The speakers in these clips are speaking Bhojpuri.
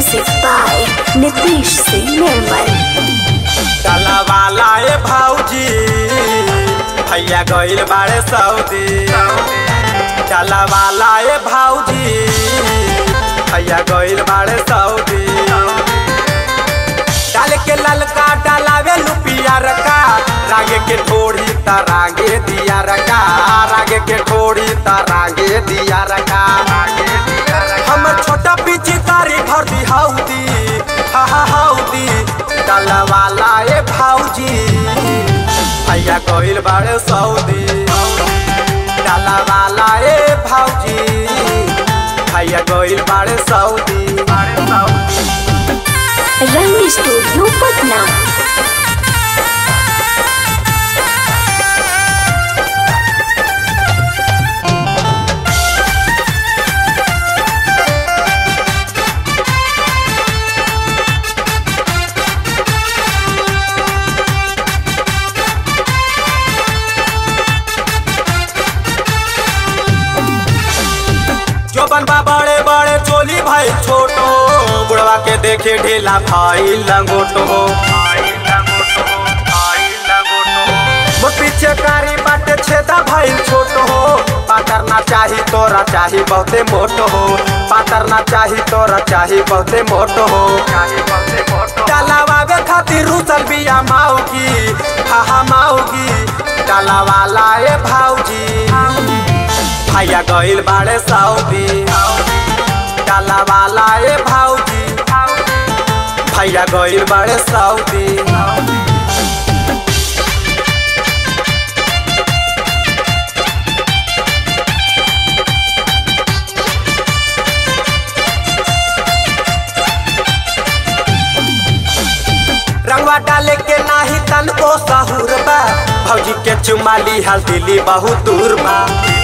Music by Nitish Singh Nirmal. डाला वाला ए भाऊजी भैया गइल बाड़े सऊदी डाला वाला ए भाऊजी भैया गइल बाड़े सऊदी डाल के ललका डालावे लुपिया रका रागे के ठोड़ी ता रागे दिया रका रागे के ठोड़ी ता रागे दिया रका हम छोटा पीछे तारी भर दी हाउदी हा हा हाउदी डाला वाला ए भाऊजी भैया गइल बाड़े सऊदी डाला वाला ए भाऊजी भैया गइल बाड़े सऊदी Rang Studio Patna. जो बनबा बड़े बड़े चोली भाई छोटो बुढ़वा के देखे ढेला भाई लंगोटो मोर पीछे कारी बाटे छेदा भाई छोटो हो पातर ना चाही तोरा चाही बहुते मोटो हो पातर ना चाही तोरा चाही बहुते मोटो हो डालावावे खातिर रूसल बिया माऊगी हा हा माऊगी डालावाला ए भाऊजी भैया गइल बाड़े सऊदी डाला वाला ए भाऊजी भैया गइल बाड़े सऊदी रंगवा डाले के नाही तन को सहूर बा भौजी के चुमाली हल दिली बहुत दूर बा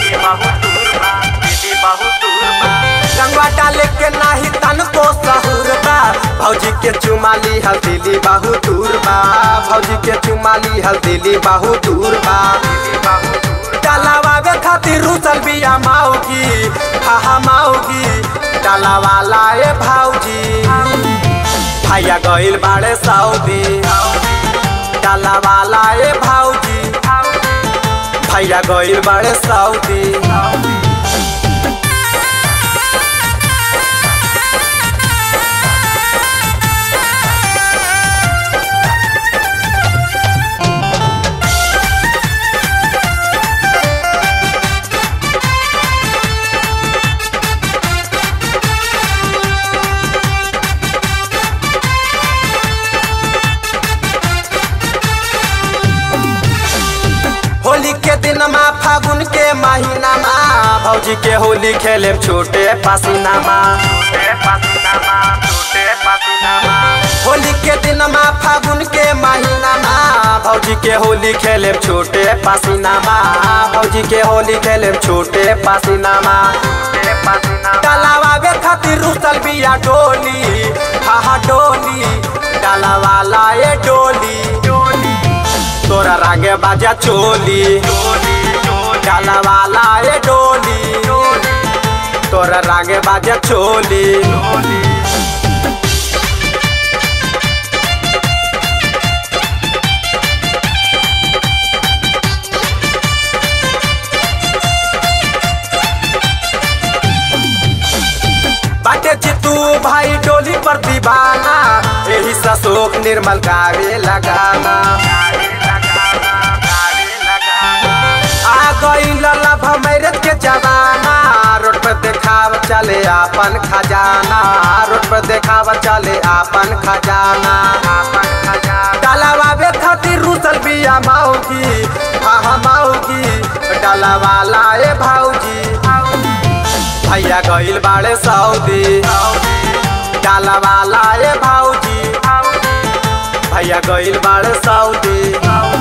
रंगवा डाले के नाही तन को सहूर बा भौजी के चुमाली हल दिली बहुत दूर बा भौजी के चुमाली हल दिली बहुत दूर बा डालावावे खातिर रूसल बिया माऊगी हा हा माऊगी डालावाला ए भाऊजी भैया गइल बाड़े सऊदी डाला वाला ए भाऊजी भैया गइल बाड़े सऊदी होली के दिन मा फागुन के महीना मा भौजी के होली खेले छोटे पसीना मा होली के दिन मा फागुन के महीना मा भौजी के होली खेले छोटे पसीना मा भौजी के होली खेले छोटे पसीना मा डालावावे खातिर रुसल बिया डोली हा हा डोली डालावाला ए डोली तोरा रागे बाजा चोली डाला वाला ए डोली तोरा रागे बाजा चोली बाटे चितू भाई डोली पर दीवाना यही ससोक निर्मल गावे लगाना आ गई लला भमैरत के जवाना रोड पर देखाव चले आपन खजाना रोड पर देखाव चले आपन खजाना डालावावे खातिर रूसल बिया माऊगी हा हा माऊगी डालावाला ए भाऊजी भैया गइल बाड़े सऊदी डाला वाला ए भाऊजी भैया गइल बाड़े सऊदी